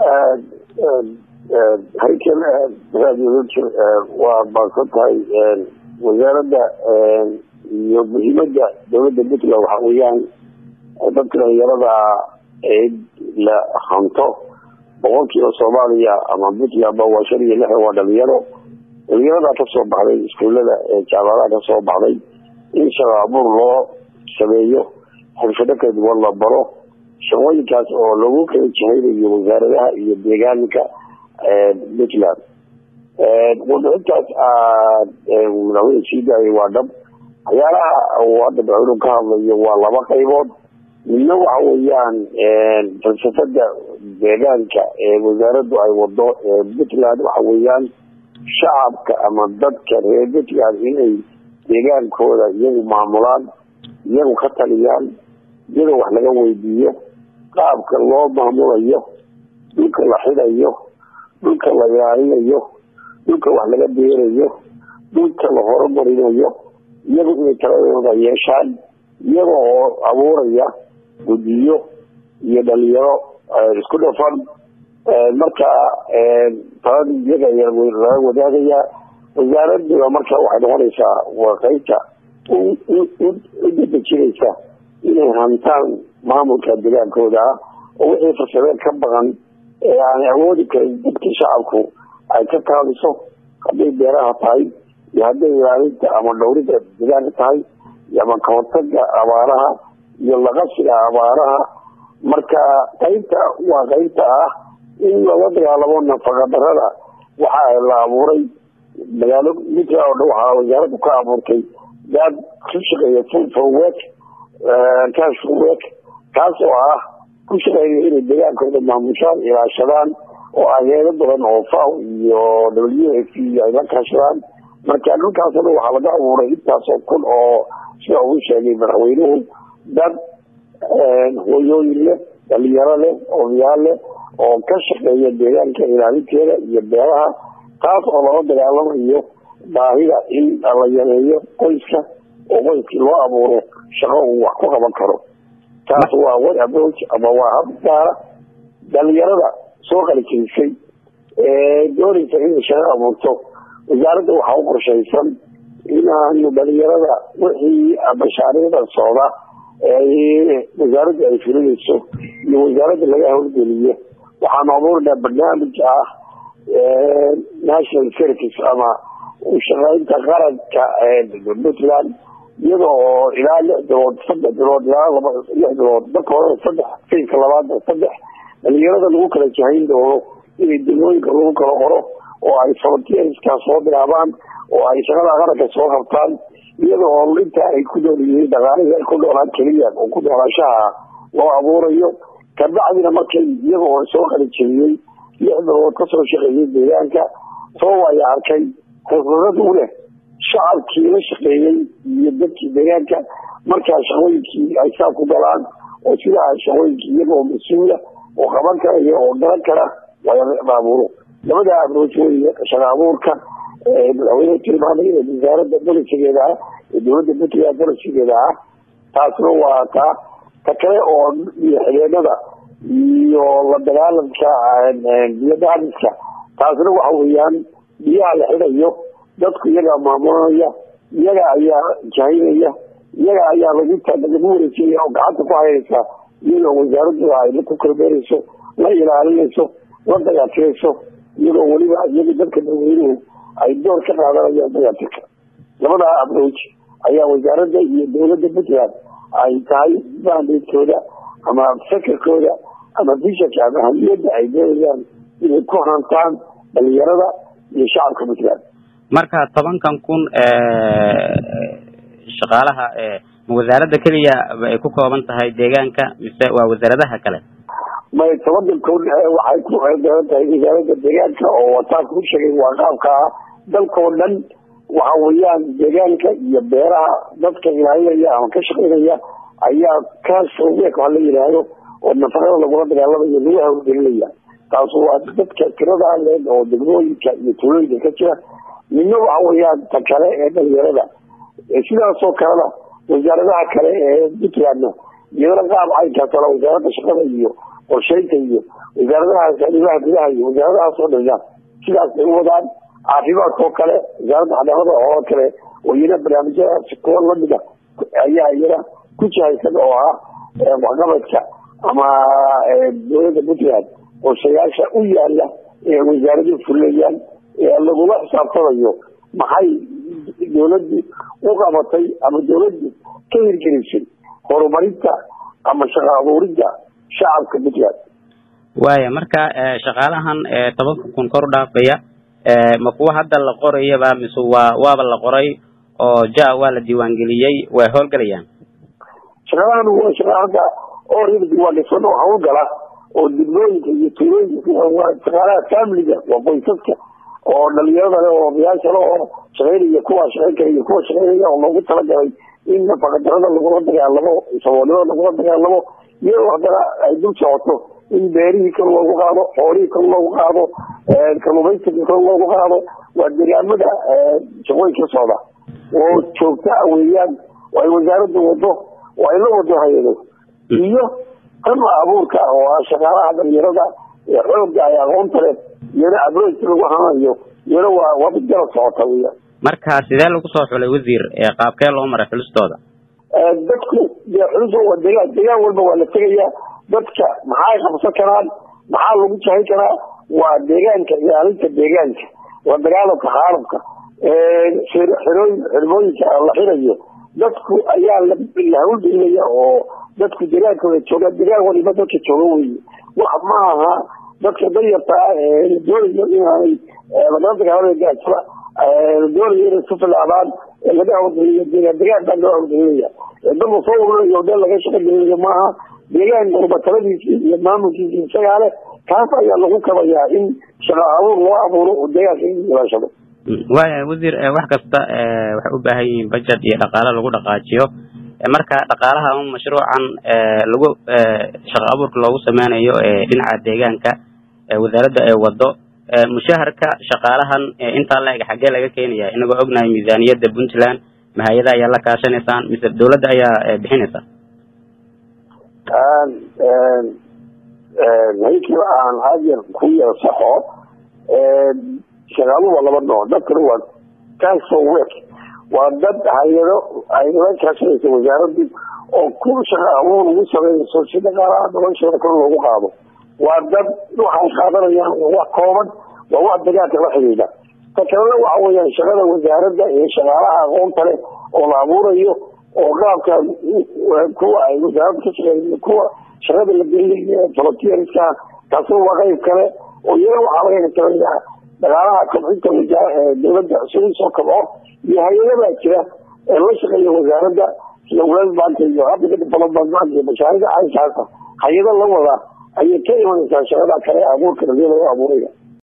haykel waa baadsan tahay wasaaradda iyo muhiimada dowladda puntland waxa weeyaan dadka dhalinyarada cid la hanto boqolkiiba soomaaliya ama puntlandba waa shan iyo lixdan waa dhalinyaro dhalinyarada kasoo baxday iskuulada jaamacadaha kasoo baxday in shaqo abuur loo sameeyo xirfado kala duwan la baro shaqooyinkaas oo lagu kala jahaynayo wasaaradaha iyo deegaanka puntland wadaintaas madaxweyne sii daayay waa dhab waxyaalaha uu hadda madaxweynuhu ka hadlayo waa laba qaybood midna waxa weeyaan falsafada deegaanka ee wasaaraddu ay wado puntland waxa weeyaan shacabka ama dadka reer puntland inay deegaankooda iyagu maamulaan iyagu ka taliyaan iyada wax laga weydiiyo qaabka loo maamulayo dhulka la xidayo dhulka la ilaalinayo dhulka wax laga beerayo dhulka la horumarinayo iyagu inay taladooda yeeshaan iyaga oo abuuraya guddiyo iyo dhalinyaro isku dhafan marka talada iyaga laga wadaagayaa wasaaraduna marka waxay noqonaysaa waa qaybta u dadejinaysa inay hantaan maamulka deegaankooda ah oo wixii farsameen ka baqan ee aanay awoodi karin dadka shacabku ay ka taaliso hadday beeraha tahay iyo hadday ilaalinta ama dhowrida deegaanka tahay ama kahortaga abaaraha iyo laqasiga abaaraha marka qaybta waa qaybta ah in lala dagaalamo nafaqadarada waxa la abuuray magaalo puntland oo dhan waxaa wasaaraddu ka abuurtay dad ku shaqeeya full for work cash for work kaas oo ah ku shaqeeya inay deegaankooda maamushaan ilaashadaan oo aheedo badan oo faw iyo w f ay la kaashadaan marka dhulkaas o dhan waxaa laga abuuray intaasoo kun oo sida uu sheegay madaxweynuhu dad hooyooyin leh dhalinyaro leh odayaal leh oo ka shaqeeya deegaanka ilaalinteeda iyo beeraha taas oo lala dagaalamayo baahida in la yareeyo qoyska oo qoyskii loo abuuro shaqo uu wax ku qaban karo taas waa way approach ama waa hab gaara dhalinyarada soo qalijisay ee doonaysa inay shaqo abuurto wasaaradda waxaa u qorshaysan inaanu dhalinyarada wixii mashaariicda socda wasaaradda ay fulinayso iyo wasaaradda laga howlgeliyo waxaanu abuurinaa barnaamij ah national service ama ushaqeynta qaranka puntland iyada oo ilaa lix bilood saddex bilood ilaa laba lix bilood marka hore saddex fiilka labaad saddex dhalinyarada lagu kala jahayn doono inay degmooyinka lagu kala qoro oo ay volunteerska soo bilaabaan oo ay shaqada qaranka soo qabtaan iyada oo inta ay ku nool yihiin dhaqaalihii ay ku noolaan keliya oo ku noolaashaha loo abuurayo kabacdina markay iyaga oo soo qalijabiyey lix bilood kasoo shaqeeyey deegaanka soo waya arkay khibradad u leh shacabkii la shaqeeyey iyo dadkii deegaanka markaa shaqooyinkii ay saa ku galaan oo sidaa shaqooyinkii iyaga oo mas-uula oo qaban kara iyo oo garan kara abuuro labada abrooj wey shaqa abuurka madaxweyne tilmaamay ee wasaaradda bolisigeeda ah ee dowladda puntland bolisigeeda ah taasna waa taa ta kale oo iyo xideenada iyo la dagaalanka biyadaadiska taasna waxa weeyaan biyaha la xidayo dadku iyagaa maamulanaya iyaga ayaa jahaynaya iyaga ayaa lagu lagu wareejinaya oo gacanta ku haynaysa iyadoo wasaaraddu ay ku kalbeerayso la ilaalinayso la dayaatirayso iyadoo weliba iyaga dadka dadweynuhu ay door ka qaadanayaan dayaatirka labadaa abrooj ayaa wasaaradda iyo dowladda puntland ay tahay mandatkooda ama fakerkooda ama bishanka ama hamiyadda ay doonayaan inay ku hantaan dhalinyarada iyo shacabka puntland marka tobankan kun shaqaalaha ma wasaaradda keliya ay ku kooban tahay deegaanka mise waa wasaaradaha kale may tobankan kun waxay ku eedaran tahay wasaaradda deegaanka oo wataa ku sheegay waa qaabka ah dalkao dhan waxa weeyaan deegaanka iyo beeraha dadka ilaalinaya ama ka shaqeynaya ayaa kaasweek waa la yidhaahdo oo nafaqada lagula dagaalamayo lagu hawlgelinaya taas waa dadka tirada leeg oo degmooyinka iyo tuulooyinka ka jira midna waxa weeyaan ta kale ee dhalinyarada sidaasoo kalena wasaaradaha kale ee puntlandna iyadana qaab caynkaas kale wasaaradda shaqada iyo qorsheynta iyo wasaaradahaas arrimaha gudaha iyo wasaaradahaas oo dhan sidaas bay u wadaan caafimaadka oo kale wasaaradda cadaalada oo kale oo iyana barnaamijyadaas kuwa lamida ayaa iyana ku jihaysan oo ah waxqabadka ama dowladda puntland qorshayaasha u yaala ee wasaaradu fulayaan ee lagula xisaabtamayo maxay dowladdu u qabatay ama dowladdu ka hirgelisay horumarinta ama shaqo abuurinta shacabka puntland waaya marka shaqaalahan tobanka kun kor u dhaafaya ma kuwa hadda la qorayaba mise waa waaba la qoray oo ja waa la diiwaangeliyey way howlgelayaan shaqaalahan waa shaqa hadda orida diiwaangashan oo hawlgala oo degmooyinka iyo tuulooyinka waa shaqaalaha familiga waa qoysaska oo dhalinyarada le oo odayaasha le oo shaqeynaya kuwa shaqeyn kara iyo kuwa shaqeynaya oo loogu talagalay in nafaqadarada lagula dagaalamo saboolnimada lagula dagaalamo iyadoo haddana ay dul socoto in beerihii kor loogu qaado xoolihii kor loogu qaado kalluumaysiga kor loogu qaado waa deegaamada shaqooyinka socda oo joogta a weeyaan oo ay wasaaradda wado oo ay la wado hay-ado iyo qama abuurka oo ah shaqaalaha dhalinyarada ee xoogga ay aqoonta leh iyana abrojka lagu hanayo iyana waa waa mid garab socota weeyaan marka sidee lagu soo xulay wasiir qaabkee loo maray xulistooda dadku dee xuliso waa degaan degaan walba waa la tegayaa dadka maxay qabsan karaan maxaa lagu jahin karaa waa deegaanka ilaalinta deegaanka la dagaalamka xaalabka xirooyin xirmooyinka la xirayo dadku ayaa la hawlgelinaya oo dadku deegaankooda jooga deegaan waliba dadka jooga weye wax ma aha dadka danyarta ah ee la doonayo inaanay lagala dagaalama gaajada la doonayo inay ku filaadaan laga hawlgeliyo deegaan deegaan baa loo hawlgelinaya dad la soo ururayo dee laga shaqo gelinayo maaha deegaan walba taladiisi iyo maamulkiisi isagaa leh taas ayaa lagu kabayaa in shaqa abuur loo abuuro oo deegaanka in ilaashado waaya wasiir wax kasta waxay u baahan yihiin budget iyo dhaqaale lagu dhaqaajiyo marka dhaqaalaha un mashruucan lagu shaqa abuurka loogu sameynayo dhinaca deegaanka wasaaradda ee wado mushaharka shaqaalahan intaa la eg xaggee laga keenaya inagoo ognahay miisaaniyadda puntland mahayada ayaa la kaashanaysaan mise dawladda ayaa bixinaysa haynkii aan hadyar ku yar saxo shaqaaluhu waa laba nooc dadkana waa council work waa dad hay-ado ay la kaashanaysa wasaaraddu oo ku shaqa abuur lagu sameynayso si dhaqaalaha noloshooda kor loogu qaado waa dad waxay qaadanayaan wax kooban waa wax degaanka la xidhiidha ta kalena waxa weeyaan shaqada wasaaradda ee shaqaalaha aqoonta leh oo la abuurayo oo qaabka kuwa ay wasaaradda ka shaqeeya kuwa shaqada la gelinayo volunteerska taasina waa qayb kale oo iyana waxaa laga katalayaa dhaqaalaha kobcinta dowladda sidii soo kabco iyo hay-adabaa jira ee la shaqeeya wasaaradda sida world bank iyo africa development bank iyo mashaariicda caynkaasa hay-ado la wada ayay ka imanaysaa shaqada kale abuurka dhaliya lagu abuuraya